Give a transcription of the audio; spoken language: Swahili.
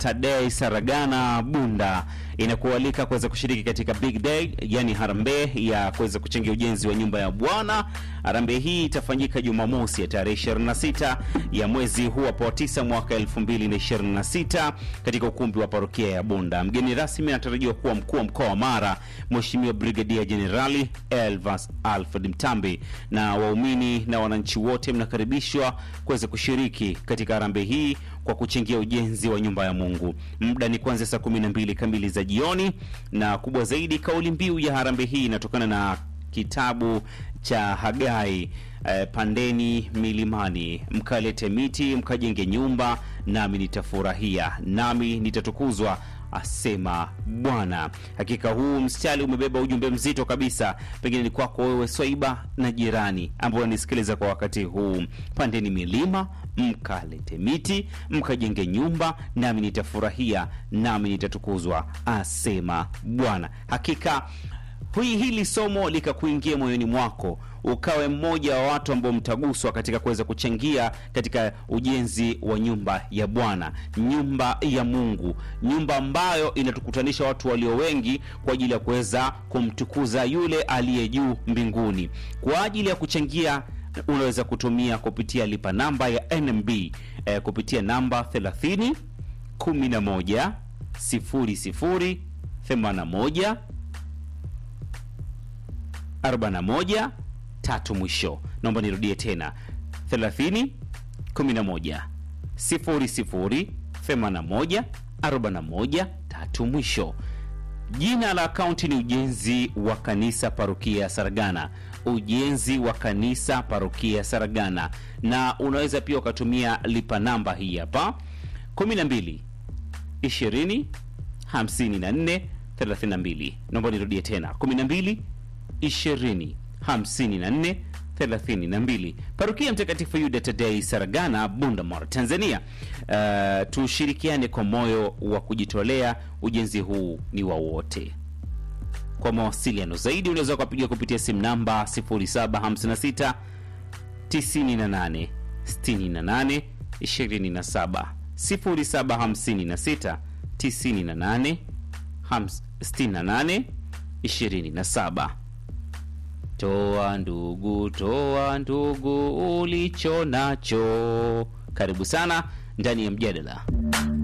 Tadei Saragana Bunda inakualika kuweza kushiriki katika big day, yani harambee ya kuweza kuchangia ujenzi wa nyumba ya Bwana. Harambee hii itafanyika Jumamosi ya tarehe 26 ya mwezi huu hapo wa 9 mwaka 2026 katika ukumbi wa parokia ya Bunda. Mgeni rasmi anatarajiwa kuwa mkuu wa mkoa wa Mara, Mheshimiwa Brigadia Jenerali Elvas Alfred Mtambi, na waumini na wananchi wote mnakaribishwa kuweza kushiriki katika harambee hii kwa kuchangia ujenzi wa nyumba ya Mungu. Muda ni kuanzia saa 12 kamili za jioni, na kubwa zaidi, kauli mbiu ya harambee hii inatokana na kitabu cha Hagai eh, pandeni milimani mkalete miti mkajenge nyumba, nami nitafurahia, nami nitatukuzwa asema Bwana. Hakika huu mstari umebeba ujumbe mzito kabisa, pengine ni kwako wewe Swaiba na jirani ambao unanisikiliza kwa wakati huu. Pandeni milima mkalete miti mkajenge nyumba, nami nitafurahia, nami nitatukuzwa asema Bwana. Hakika hui hili somo likakuingia moyoni mwako ukawe mmoja wa watu ambao mtaguswa katika kuweza kuchangia katika ujenzi wa nyumba ya Bwana, nyumba ya Mungu, nyumba ambayo inatukutanisha watu walio wengi kwa ajili ya kuweza kumtukuza yule aliye juu mbinguni. Kwa ajili ya kuchangia unaweza kutumia kupitia lipa namba ya NMB eh, kupitia namba 30 11 00 81 41 tatu mwisho. Naomba nirudie tena 30 11 00 81 41 tatu mwisho. Jina la akaunti ni ujenzi wa kanisa parokia Saragana, ujenzi wa kanisa parokia Saragana, na unaweza pia ukatumia lipa namba hii hapa 12 20 54 32. Naomba nirudie tena 12 20 54 32. Parokia Mtakatifu Yuda Tadei Saragana, Bundamore, Tanzania. Uh, tushirikiane kwa moyo wa kujitolea. Ujenzi huu ni wa wote. Kwa mawasiliano zaidi unaweza kupiga kupitia simu namba 0756 98 68 27 0756 98 68 27. Toa ndugu, toa ndugu ulicho nacho. Karibu sana ndani ya mjadala.